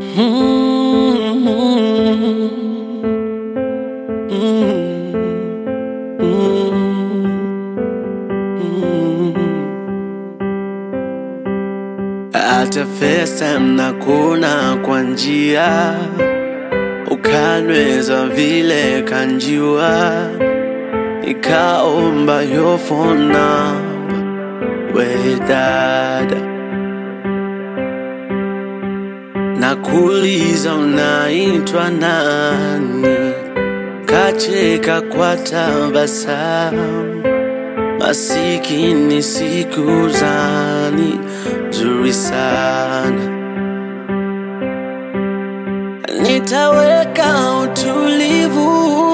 Hata FaceTime na kuna kwa njia, ukanweza vile kanjiwa, nikaomba yo phone number, we dada, nakuuliza unaitwa nani? Kacheka kwa tabasamu, masikini siku zani nzuri sana. Nitaweka utulivu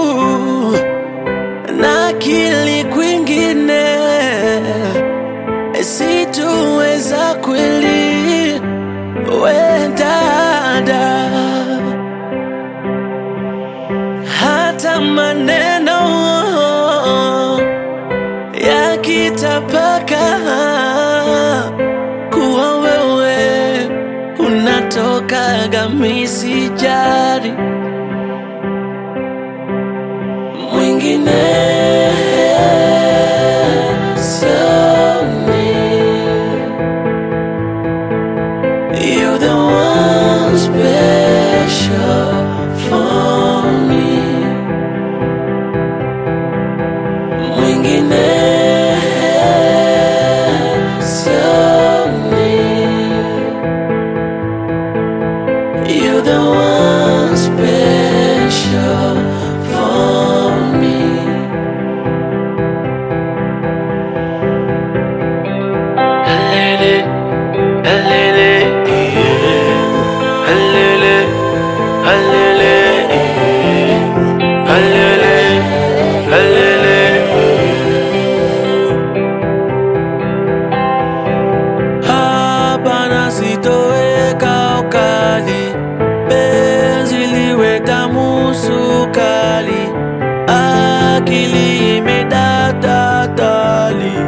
na akili kwingine, situweza kweli, we dada, hata maneno yakitapaka kuwa wewe unatokaga misijari mwingine soni You're the one special for me mwingine soni You're the one special for me. Alele, alele, yeah. Alele, alele, yeah. Alele, alele, hapana sitoweka ukali, penzi liwe tamu sukali, akili imedadadali.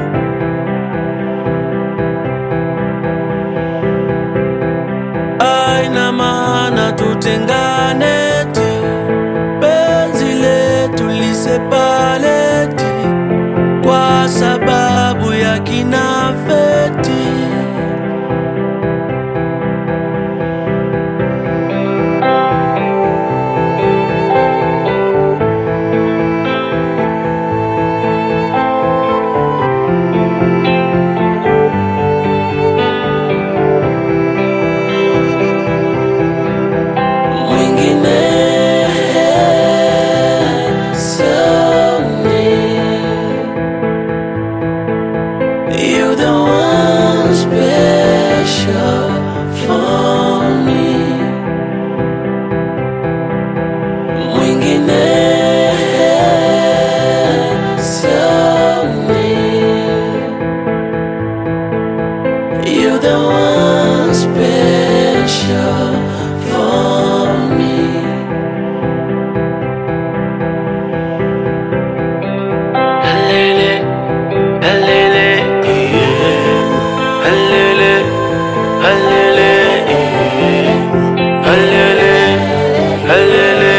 Aina maana tutengane ti, penzi letu lisepaleti, kwa sababu ya kinafeti. mwingine soni You're the one special for me mwingine soni You're the one special for me. Alele, alele, yeah. Alele, alele, yeah. Alele, alele,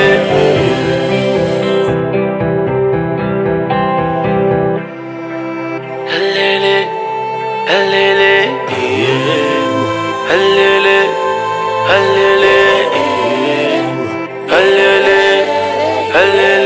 yeah. Alele, alele, yeah. Alele, alele, yeah. Alele, alele.